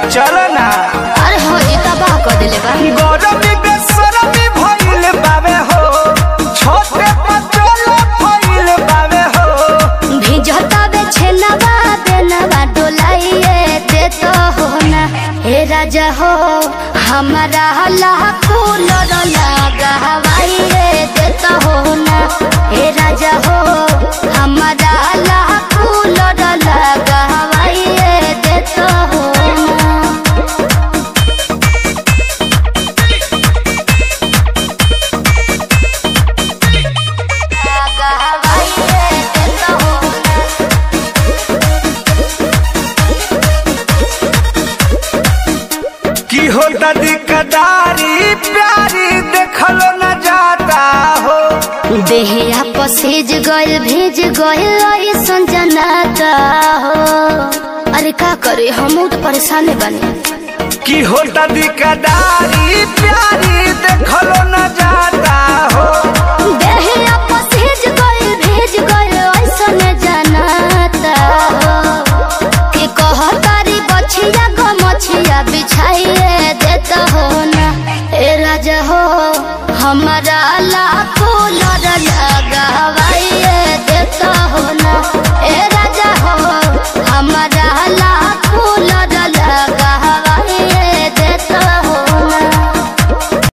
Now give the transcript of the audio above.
चलो ना अरे हो ये तबाह कर देले बा गरमी बेसरमी भइल बावे हो छोटे पचोला भइल बावे हो भिजता बे छेनवा बेनवा डोलाइए दे तो हो ना हे राजा हो हमारा लाखो लगा हवाइए दे तो हो ना हे राजा हो हमारा लाखो लगा हवाइए दे तो हो ना लगा हवाइए दे तो हो ना की हो दादी कदारी प्यारी देखलो न जाता हो देहिया पसेज गइल भेज गइल ऐसन जनाता हो अरे का करे हम तो परेशान बने की हो दादी कदारी प्यारी देखलो न जाता